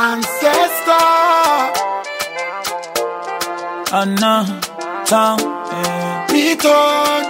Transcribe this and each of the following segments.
Ancestor. Anna, town, eh. Beaton.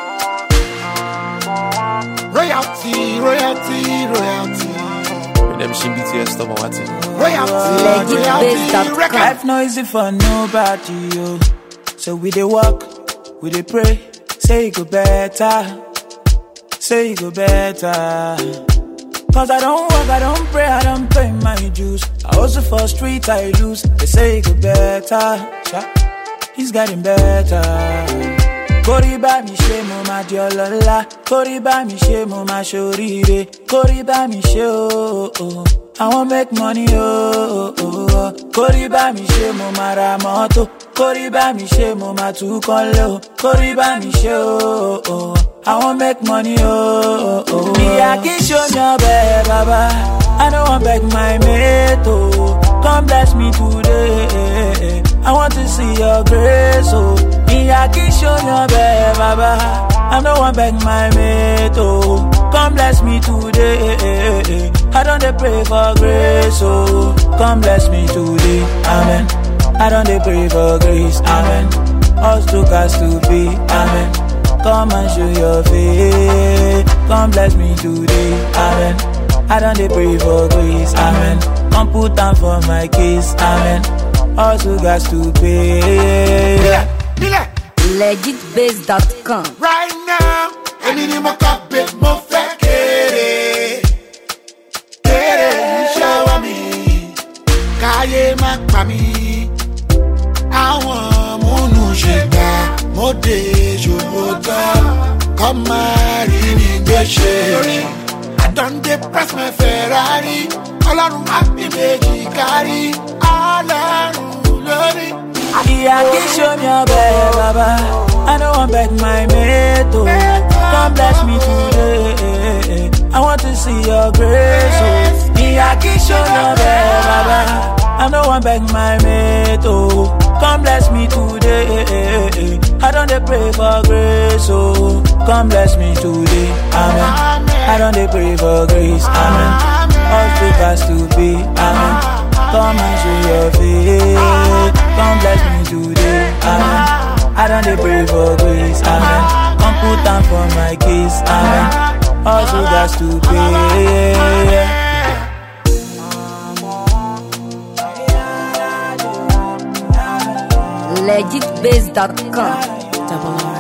Royalty, royalty, royalty. Redemption BTS stuff or what? Royalty, Legitbase.com. royalty. Record. Life no easy for nobody, yo. So we dey walk, we dey pray, say it go better, say it go better. Cause I don't work, I don't pray, I don't pay my dues. I also for street I lose, they say it go better. Sha, He's getting better. Kórí bá mi ṣe mo máa di ọlọ́lá. Kórí bá mi ṣe mo máa ṣoríire. Kórí bá mi ṣe ooo. I wan make money ooo. Kórí bá mi ṣe mo máa ra mọ́tò. Kórí bá mi ṣe mo máa tún kọ́lé o. Kórí bá mi ṣe ooo. I wan make money ooo. Ìyá kì í ṣomi ọbẹ̀ bàbá. I no wan beg my mate o. Come bless me today. I want to see your grace o. Ìyá kì í ṣomi ọbẹ̀ bàbá. I no wan beg my mate o. Come bless me today. I don dey pray for grace o. Come bless me today. Amen. I don dey pray for grace. Amen. Us to cast to be. Amen. Come and show your face. Come bless me today. Amen. I don't dey pray for grace. Amen. Come put down for my case. Amen. Also got to pay. Nílẹ̀, nílẹ̀. legitbase.com. right now. Èmi ni mo kọ́ pé mo fẹ́ kéré. Kéré ìṣọwọ́ mi, káyé má pa mí. Àwọn múnú ṣe gbà, mo dé ṣòwòtọ́. Kọ́ máa rí mi gbéṣe. I don dey press my Ferrari. Ọlọ́run á bí méjì kárí. Ọlọ́run lórí. Ìyá kì í show me ọbẹ̀ bàbá. I no wan beg my mate o. Come bless me today. I want to see your grace o. Ìyá kì í show me ọbẹ̀ bàbá. I no wan beg my mate o. Come bless me today. I don dey pray for grace o. Come bless me today. Amen. I don dey pray for grace. Amen. All through has to be. Amen. Come and show your face. Come bless me today. Amen. I don't dey pray for grace. Amen. Come put down for my case. Amen. Also got to pay. legitbase.com.